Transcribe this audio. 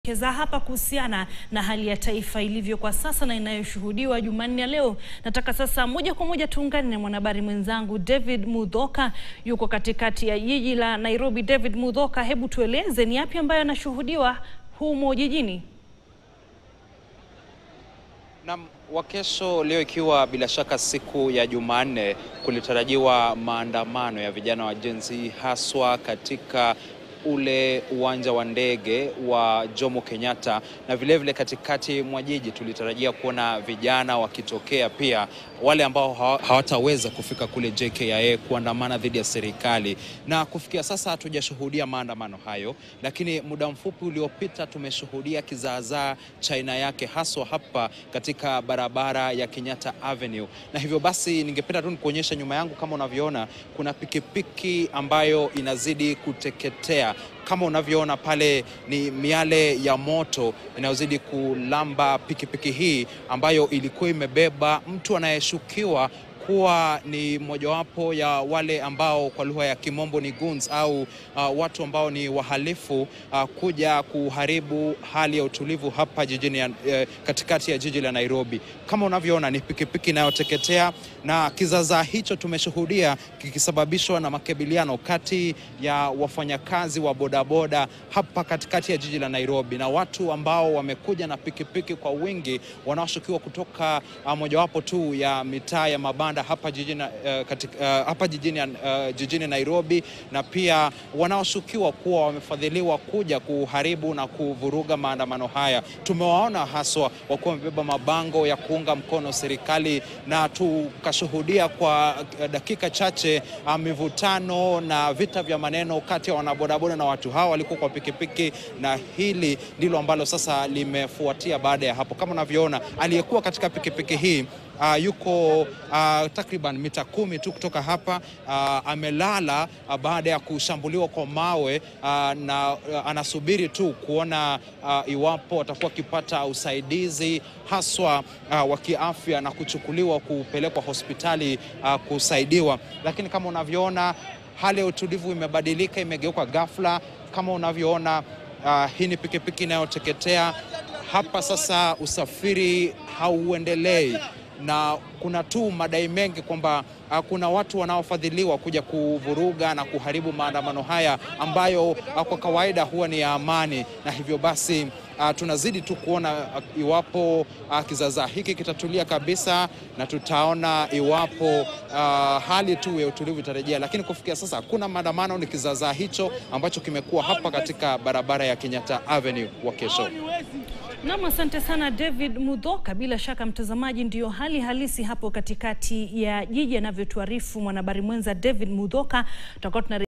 keza hapa kuhusiana na hali ya taifa ilivyo kwa sasa na inayoshuhudiwa Jumanne ya leo. Nataka sasa moja kwa moja tuungane na mwanahabari mwenzangu David Mudhoka, yuko katikati ya jiji la Nairobi. David Mudhoka, hebu tueleze ni yapi ambayo yanashuhudiwa humo jijini? Na wakesho leo ikiwa bila shaka siku ya Jumanne, kulitarajiwa maandamano ya vijana wa Gen Z haswa katika ule uwanja wa ndege wa Jomo Kenyatta na vilevile vile katikati mwa jiji tulitarajia kuona vijana wakitokea pia, wale ambao hawataweza kufika kule JKIA kuandamana dhidi ya serikali. Na kufikia sasa hatujashuhudia maandamano hayo, lakini muda mfupi uliopita tumeshuhudia kizaazaa cha aina yake haswa hapa katika barabara ya Kenyatta Avenue, na hivyo basi ningependa tu nikuonyesha nyuma yangu, kama unavyoona kuna pikipiki ambayo inazidi kuteketea kama unavyoona pale ni miale ya moto inayozidi kulamba pikipiki hii ambayo ilikuwa imebeba mtu anayeshukiwa kuwa ni mojawapo ya wale ambao kwa lugha ya kimombo ni goons au uh, watu ambao ni wahalifu uh, kuja kuharibu hali ya utulivu hapa jijini ya, eh, katikati ya jiji la Nairobi. Kama unavyoona ni pikipiki inayoteketea na kizaazaa hicho tumeshuhudia kikisababishwa na makabiliano kati ya wafanyakazi wa bodaboda hapa katikati ya jiji la Nairobi na watu ambao wamekuja na pikipiki kwa wingi wanaoshukiwa kutoka uh, mojawapo tu ya mitaa ya mabanda hapa jijini, uh, katika, uh, hapa jijini, uh, jijini Nairobi na pia wanaoshukiwa kuwa wamefadhiliwa kuja kuharibu na kuvuruga maandamano haya. Tumewaona haswa wakiwa wamebeba mabango ya kuunga mkono serikali na tukashuhudia kwa dakika chache uh, mivutano na vita vya maneno kati ya wanabodaboda na watu hawa walikuwa kwa pikipiki, na hili ndilo ambalo sasa limefuatia baada ya hapo. Kama unavyoona aliyekuwa katika pikipiki hii Uh, yuko uh, takriban mita kumi tu kutoka hapa uh, amelala uh, baada ya kushambuliwa kwa mawe uh, na uh, anasubiri tu kuona uh, iwapo atakuwa akipata usaidizi haswa uh, wa kiafya na kuchukuliwa kupelekwa hospitali uh, kusaidiwa, lakini kama unavyoona hali ya utulivu imebadilika, imegeuka ghafla. Kama unavyoona uh, hii ni pikipiki inayoteketea hapa sasa, usafiri hauendelei na kuna tu madai mengi kwamba uh, kuna watu wanaofadhiliwa kuja kuvuruga na kuharibu maandamano haya ambayo uh, kwa kawaida huwa ni ya amani, na hivyo basi uh, tunazidi tu kuona uh, iwapo uh, kizaazaa hiki kitatulia kabisa, na tutaona iwapo uh, hali tu ya utulivu itarejea, lakini kufikia sasa hakuna maandamano. Ni kizaazaa hicho ambacho kimekuwa hapa katika barabara ya Kenyatta Avenue wa kesho. Nam, asante sana David Mudhoka. Bila shaka mtazamaji, ndiyo hali halisi hapo katikati ya jiji anavyotuarifu mwanahabari mwenza David Mudhoka. Tutakuwa tuna